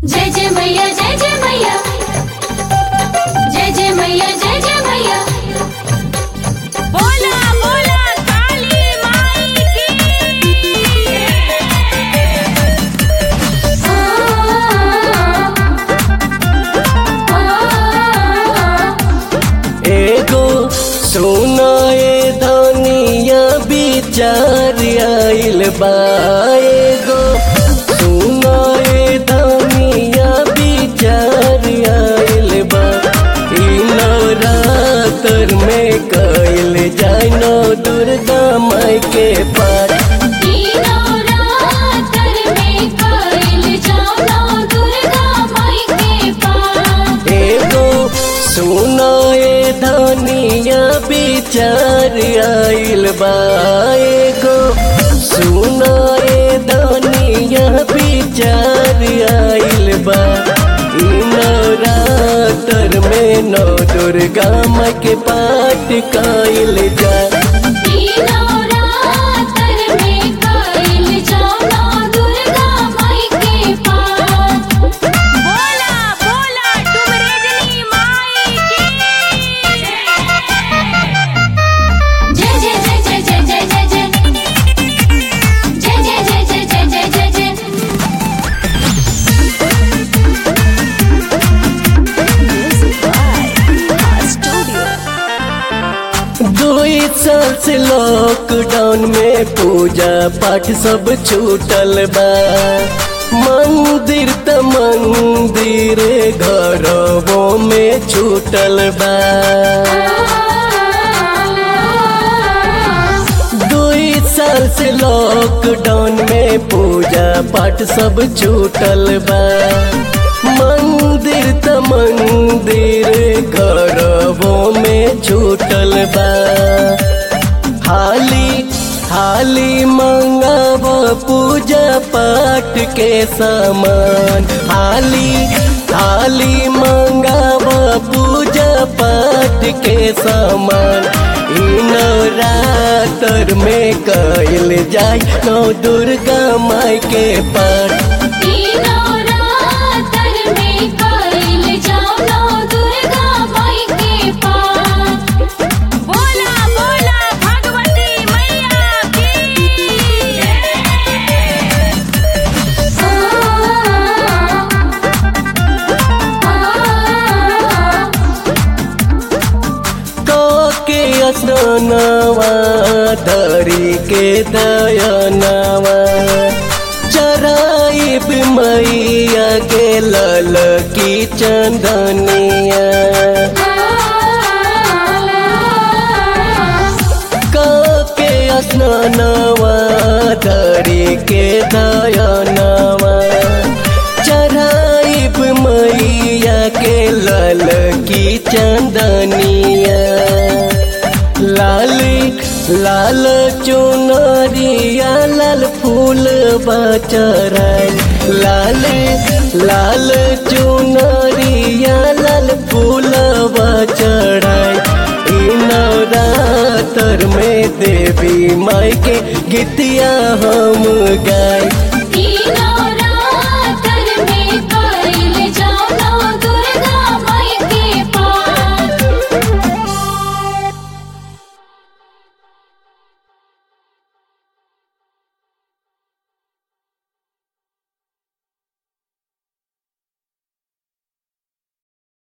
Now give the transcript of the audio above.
जय जय मैया जय जय मैया जय जय मैया जय जय मैया बोला बोला काली माई की एगो सुनाए धनिया विचार आइल बा एगो सुनाए धनिया विचार आइल बा ई नवरात्र में कइल जाय नौ दुर्गा माई के पाठ तीनों रातर में कइल जाओ दुर्गा माई के पास एगो सुनाए धनिया विचार आइल बा एगो सुनाए धनिया विचार आइल बा ई नवरात्र में नौ दुर्गा माँ के पाठ काइल जा तीनों रातर में कइल जाओ दुर्गा माई के पास बोला बोला डुमरेजनी माई की जय जय जय जय जय जय जय जय जय जय जय जय जय जय जय जय दुई साल से लॉकडाउन में पूजा पाठ सब छूटल बा मंदिर त मंदिर घरवो में छूटल बा दुई साल से लॉकडाउन में पूजा पाठ सब छूटल बा मंदिर त मंदिर घरवो में छूटल बा हाली हाली मंगाव पूजा पाठ के सामान हाली हाली मंगाव पूजा पाठ के सामान ई नवरात्र में कइल जाय नौ दुर्गा माई के पाठ तीनों रातर में कइल जाओ दुर्गा माई के पास बोला बोला भगवती मैया की के असनवा धरी के दयनवा चराइब मैया के लल की चंदनिया के असनवा धरी के दयनवा चराइब मैया के लल की चंदनिया लाल लाल चुनरिया लाल फूल बचराय लाल लाल चुनरिया लाल फूल बचराय ई नवरात्र में देवी माई के गीतिया हम गाय